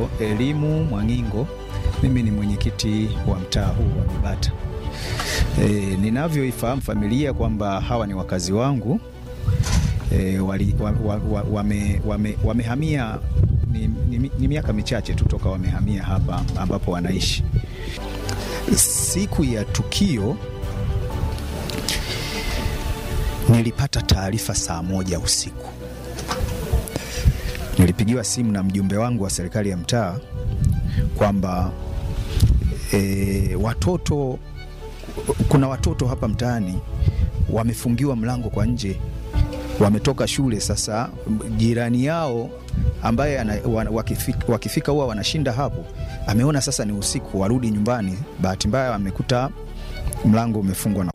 Elimu Mwangingo, mimi ni mwenyekiti wa mtaa huu wa Bibata. E, ninavyoifahamu familia kwamba hawa ni wakazi wangu e, wali, wa, wa, wa, wame, wame, wamehamia ni, ni, ni miaka michache tu toka wamehamia hapa ambapo wanaishi. Siku ya tukio nilipata taarifa saa moja usiku. Nilipigiwa simu na mjumbe wangu wa serikali ya mtaa kwamba e, watoto kuna watoto hapa mtaani wamefungiwa mlango kwa nje, wametoka shule. Sasa jirani yao ambaye ana, wakifika, wakifika huwa wanashinda hapo, ameona sasa ni usiku, warudi nyumbani. Bahati mbaya amekuta mlango umefungwa na